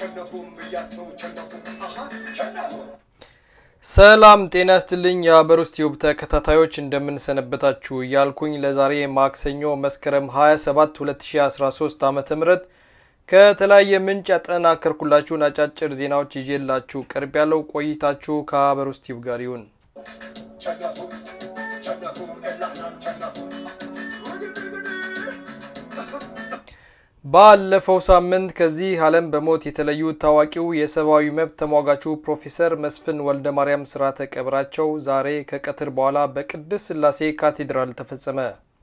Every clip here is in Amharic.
ሰላም ጤና ይስጥልኝ የሀበር ውስጥ ዩብ ተከታታዮች እንደምንሰነበታችሁ እያልኩኝ ለዛሬ ማክሰኞ መስከረም 27 2013 ዓ ም ከተለያየ ምንጭ ያጠናከርኩላችሁን አጫጭር ዜናዎች ይዤላችሁ ቀርብ ያለው ቆይታችሁ ከሀበር ውስጥ ዩብ ጋር ይሁን። ባለፈው ሳምንት ከዚህ ዓለም በሞት የተለዩት ታዋቂው የሰብአዊ መብት ተሟጋቹ ፕሮፌሰር መስፍን ወልደ ማርያም ስርዓተ ቀብራቸው ዛሬ ከቀትር በኋላ በቅድስት ሥላሴ ካቴድራል ተፈጸመ።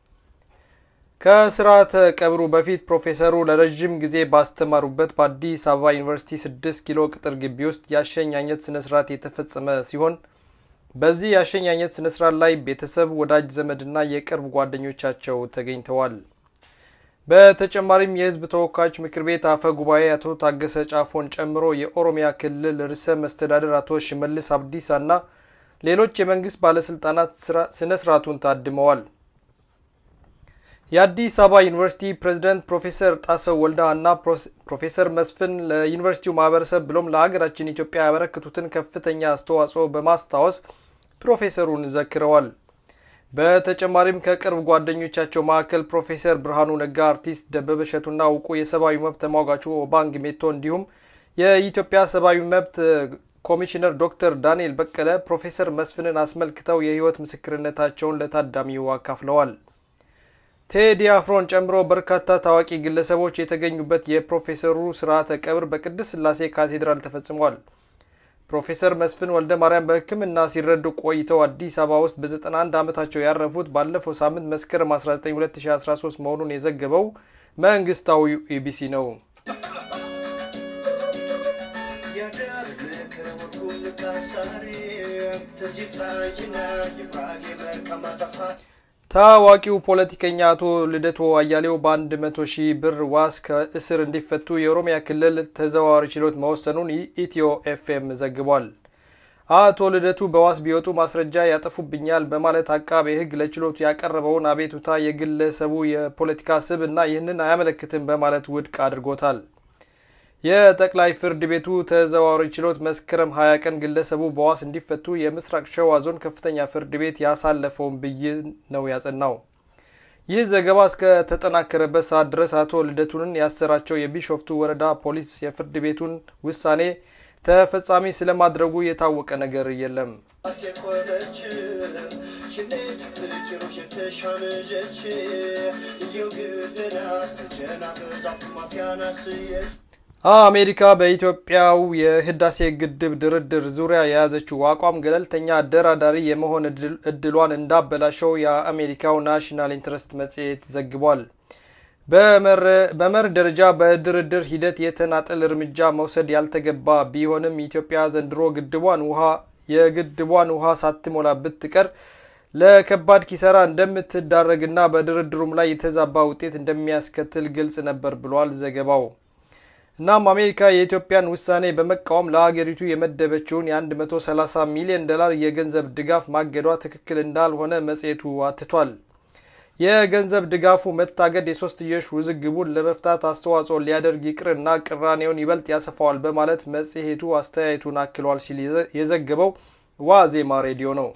ከስርዓተ ቀብሩ በፊት ፕሮፌሰሩ ለረዥም ጊዜ ባስተማሩበት በአዲስ አበባ ዩኒቨርሲቲ 6 ኪሎ ቅጥር ግቢ ውስጥ የአሸኛኘት ስነስርዓት የተፈጸመ ሲሆን በዚህ የአሸኛኘት ስነስርዓት ላይ ቤተሰብ፣ ወዳጅ ዘመድና የቅርብ ጓደኞቻቸው ተገኝተዋል። በተጨማሪም የሕዝብ ተወካዮች ምክር ቤት አፈ ጉባኤ አቶ ታገሰ ጫፎን ጨምሮ የኦሮሚያ ክልል ርዕሰ መስተዳድር አቶ ሽመልስ አብዲሳና ሌሎች የመንግስት ባለስልጣናት ስነ ስርዓቱን ታድመዋል። የአዲስ አበባ ዩኒቨርሲቲ ፕሬዝዳንት ፕሮፌሰር ጣሰው ወልዳ እና ፕሮፌሰር መስፍን ለዩኒቨርሲቲው ማህበረሰብ ብሎም ለሀገራችን ኢትዮጵያ ያበረከቱትን ከፍተኛ አስተዋጽኦ በማስታወስ ፕሮፌሰሩን ዘክረዋል። በተጨማሪም ከቅርብ ጓደኞቻቸው መካከል ፕሮፌሰር ብርሃኑ ነጋ፣ አርቲስት ደበበ እሸቱና እውቁ የሰብአዊ መብት ተሟጋቹ ኦባንግ ሜቶ እንዲሁም የኢትዮጵያ ሰብአዊ መብት ኮሚሽነር ዶክተር ዳንኤል በቀለ ፕሮፌሰር መስፍንን አስመልክተው የህይወት ምስክርነታቸውን ለታዳሚው አካፍለዋል። ቴዲ አፍሮን ጨምሮ በርካታ ታዋቂ ግለሰቦች የተገኙበት የፕሮፌሰሩ ስርዓተ ቀብር በቅድስት ሥላሴ ካቴድራል ተፈጽሟል። ፕሮፌሰር መስፍን ወልደ ማርያም በሕክምና ሲረዱ ቆይተው አዲስ አበባ ውስጥ በ91 ዓመታቸው ያረፉት ባለፈው ሳምንት መስከረም 19 2013 መሆኑን የዘገበው መንግስታዊ ኢቢሲ ነው። ታዋቂው ፖለቲከኛ አቶ ልደቱ አያሌው በአንድ መቶ ሺህ ብር ዋስ ከእስር እንዲፈቱ የኦሮሚያ ክልል ተዘዋዋሪ ችሎት መወሰኑን ኢትዮ ኤፍኤም ዘግቧል። አቶ ልደቱ በዋስ ቢወጡ ማስረጃ ያጠፉብኛል በማለት አቃቤ ሕግ ለችሎቱ ያቀረበውን አቤቱታ የግለሰቡ የፖለቲካ ስብ እና ይህንን አያመለክትም በማለት ውድቅ አድርጎታል። የጠቅላይ ፍርድ ቤቱ ተዘዋዋሪ ችሎት መስከረም 20 ቀን ግለሰቡ በዋስ እንዲፈቱ የምስራቅ ሸዋ ዞን ከፍተኛ ፍርድ ቤት ያሳለፈውን ብይን ነው ያጸናው። ይህ ዘገባ እስከተጠናከረበት ሰዓት ድረስ አቶ ልደቱንን ያሰራቸው የቢሾፍቱ ወረዳ ፖሊስ የፍርድ ቤቱን ውሳኔ ተፈጻሚ ስለማድረጉ የታወቀ ነገር የለም። አሜሪካ በኢትዮጵያው የህዳሴ ግድብ ድርድር ዙሪያ የያዘችው አቋም ገለልተኛ አደራዳሪ የመሆን እድሏን እንዳበላሸው የአሜሪካው ናሽናል ኢንትረስት መጽሔት ዘግቧል። በመርህ ደረጃ በድርድር ሂደት የተናጠል እርምጃ መውሰድ ያልተገባ ቢሆንም ኢትዮጵያ ዘንድሮ ግድቧን ውሃ የግድቧን ውሃ ሳትሞላ ብትቀር ለከባድ ኪሳራ እንደምትዳረግና በድርድሩም ላይ የተዛባ ውጤት እንደሚያስከትል ግልጽ ነበር ብሏል ዘገባው። እናም አሜሪካ የኢትዮጵያን ውሳኔ በመቃወም ለሀገሪቱ የመደበችውን የ130 ሚሊዮን ዶላር የገንዘብ ድጋፍ ማገዷ ትክክል እንዳልሆነ መጽሔቱ አትቷል። የገንዘብ ድጋፉ መታገድ የሶስትዮሽ ውዝግቡን ለመፍታት አስተዋጽኦ ሊያደርግ ይቅርና ቅራኔውን ይበልጥ ያሰፋዋል በማለት መጽሔቱ አስተያየቱን አክሏል ሲል የዘገበው ዋዜማ ሬዲዮ ነው።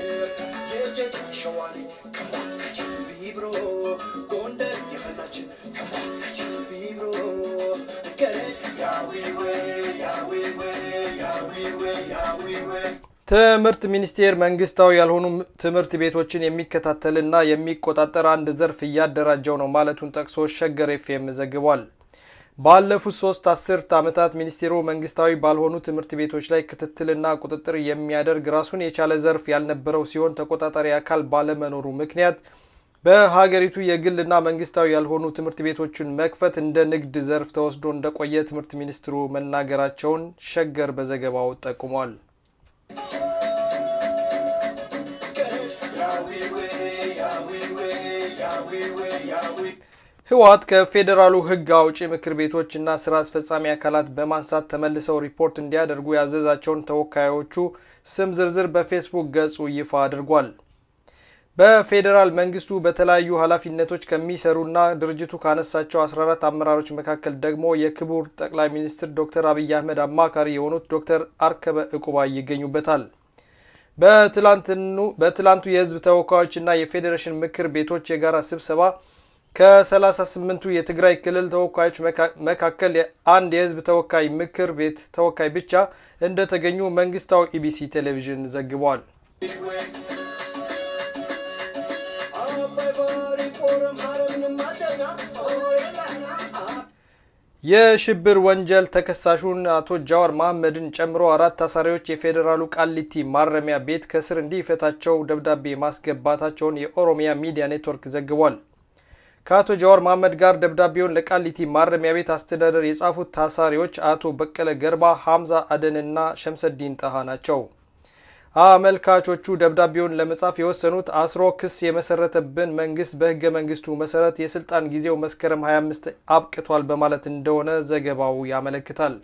ትምህርት ሚኒስቴር መንግስታዊ ያልሆኑ ትምህርት ቤቶችን የሚከታተልና የሚቆጣጠር አንድ ዘርፍ እያደራጀው ነው ማለቱን ጠቅሶ ሸገር ኤፍኤም ዘግቧል። ባለፉት ሶስት አስርት ዓመታት ሚኒስቴሩ መንግስታዊ ባልሆኑ ትምህርት ቤቶች ላይ ክትትልና ቁጥጥር የሚያደርግ ራሱን የቻለ ዘርፍ ያልነበረው ሲሆን ተቆጣጣሪ አካል ባለመኖሩ ምክንያት በሀገሪቱ የግልና መንግስታዊ ያልሆኑ ትምህርት ቤቶችን መክፈት እንደ ንግድ ዘርፍ ተወስዶ እንደቆየ ትምህርት ሚኒስትሩ መናገራቸውን ሸገር በዘገባው ጠቁሟል። ህወሓት ከፌዴራሉ ህግ አውጪ ምክር ቤቶችና ስራ አስፈጻሚ አካላት በማንሳት ተመልሰው ሪፖርት እንዲያደርጉ ያዘዛቸውን ተወካዮቹ ስም ዝርዝር በፌስቡክ ገጹ ይፋ አድርጓል። በፌዴራል መንግስቱ በተለያዩ ኃላፊነቶች ከሚሰሩና ድርጅቱ ካነሳቸው 14 አመራሮች መካከል ደግሞ የክቡር ጠቅላይ ሚኒስትር ዶክተር አብይ አህመድ አማካሪ የሆኑት ዶክተር አርከበ ዕቁባይ ይገኙበታል። በትላንቱ የህዝብ ተወካዮችና የፌዴሬሽን ምክር ቤቶች የጋራ ስብሰባ ከ38ቱ የትግራይ ክልል ተወካዮች መካከል አንድ የህዝብ ተወካይ ምክር ቤት ተወካይ ብቻ እንደተገኙ መንግስታዊ ኢቢሲ ቴሌቪዥን ዘግቧል። የሽብር ወንጀል ተከሳሹን አቶ ጃዋር መሐመድን ጨምሮ አራት ታሳሪዎች የፌዴራሉ ቃሊቲ ማረሚያ ቤት ከስር እንዲፈታቸው ደብዳቤ ማስገባታቸውን የኦሮሚያ ሚዲያ ኔትወርክ ዘግቧል። ከአቶ ጃዋር መሐመድ ጋር ደብዳቤውን ለቃሊቲ ማረሚያ ቤት አስተዳደር የጻፉት ታሳሪዎች አቶ በቀለ ገርባ፣ ሐምዛ አደንና ሸምሰዲን ጣሃ ናቸው። አመልካቾቹ ደብዳቤውን ለመጻፍ የወሰኑት አስሮ ክስ የመሰረተብን መንግስት በህገ መንግስቱ መሰረት የስልጣን ጊዜው መስከረም 25 አብቅቷል በማለት እንደሆነ ዘገባው ያመለክታል።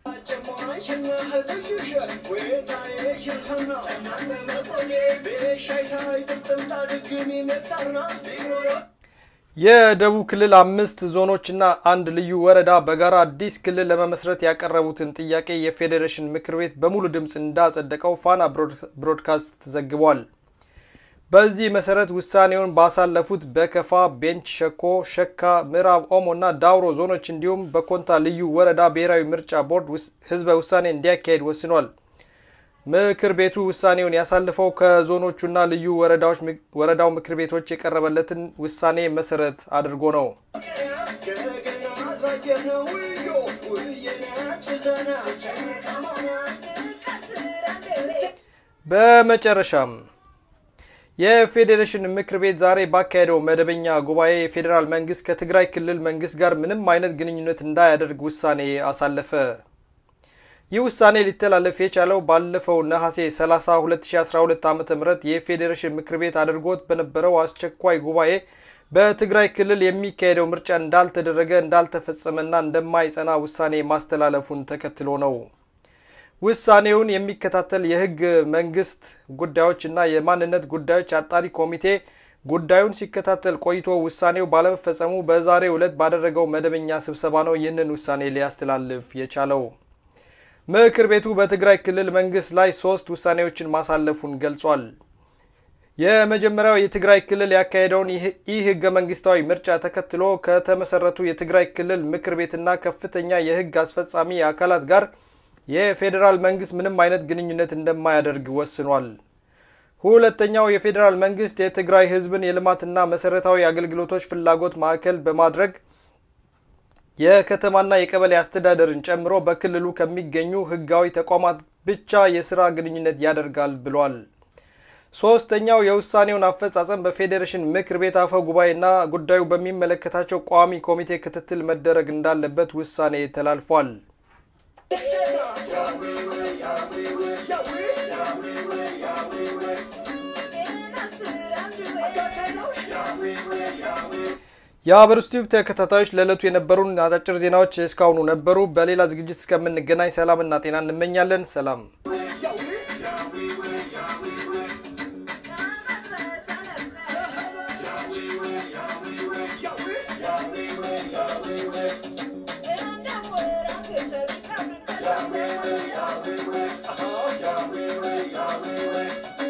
የደቡብ ክልል አምስት ዞኖችና አንድ ልዩ ወረዳ በጋራ አዲስ ክልል ለመመስረት ያቀረቡትን ጥያቄ የፌዴሬሽን ምክር ቤት በሙሉ ድምፅ እንዳጸደቀው ፋና ብሮድካስት ዘግቧል። በዚህ መሰረት ውሳኔውን ባሳለፉት በከፋ፣ ቤንች ሸኮ፣ ሸካ፣ ምዕራብ ኦሞ እና ዳውሮ ዞኖች እንዲሁም በኮንታ ልዩ ወረዳ ብሔራዊ ምርጫ ቦርድ ህዝበ ውሳኔ እንዲያካሄድ ወስኗል። ምክር ቤቱ ውሳኔውን ያሳልፈው ከዞኖቹና ልዩ ወረዳው ምክር ቤቶች የቀረበለትን ውሳኔ መሰረት አድርጎ ነው። በመጨረሻም የፌዴሬሽን ምክር ቤት ዛሬ ባካሄደው መደበኛ ጉባኤ የፌዴራል መንግስት ከትግራይ ክልል መንግስት ጋር ምንም አይነት ግንኙነት እንዳያደርግ ውሳኔ አሳለፈ። ይህ ውሳኔ ሊተላለፍ የቻለው ባለፈው ነሐሴ 30 2012 ዓ ም የፌዴሬሽን ምክር ቤት አድርጎት በነበረው አስቸኳይ ጉባኤ በትግራይ ክልል የሚካሄደው ምርጫ እንዳልተደረገ እንዳልተፈጸመና እንደማይጸና ውሳኔ ማስተላለፉን ተከትሎ ነው። ውሳኔውን የሚከታተል የህግ መንግስት ጉዳዮችና የማንነት ጉዳዮች አጣሪ ኮሚቴ ጉዳዩን ሲከታተል ቆይቶ ውሳኔው ባለመፈጸሙ በዛሬው ዕለት ባደረገው መደበኛ ስብሰባ ነው ይህንን ውሳኔ ሊያስተላልፍ የቻለው። ምክር ቤቱ በትግራይ ክልል መንግስት ላይ ሶስት ውሳኔዎችን ማሳለፉን ገልጿል። የመጀመሪያው የትግራይ ክልል ያካሄደውን ይህ ህገ መንግስታዊ ምርጫ ተከትሎ ከተመሰረቱ የትግራይ ክልል ምክር ቤትና ከፍተኛ የህግ አስፈጻሚ አካላት ጋር የፌዴራል መንግስት ምንም አይነት ግንኙነት እንደማያደርግ ወስኗል። ሁለተኛው የፌዴራል መንግስት የትግራይ ህዝብን የልማትና መሰረታዊ አገልግሎቶች ፍላጎት ማዕከል በማድረግ የከተማና የቀበሌ አስተዳደርን ጨምሮ በክልሉ ከሚገኙ ህጋዊ ተቋማት ብቻ የስራ ግንኙነት ያደርጋል ብሏል። ሶስተኛው የውሳኔውን አፈጻጸም በፌዴሬሽን ምክር ቤት አፈ ጉባኤና ጉዳዩ በሚመለከታቸው ቋሚ ኮሚቴ ክትትል መደረግ እንዳለበት ውሳኔ ተላልፏል። የሀበሩስ ቲዩብ ተከታታዮች ለዕለቱ የነበሩን አጫጭር ዜናዎች እስካሁኑ ነበሩ። በሌላ ዝግጅት እስከምንገናኝ ሰላምና ጤና እንመኛለን። ሰላም Yahweh, Yahweh, Yahweh, Yahweh, Yahweh, Yahweh,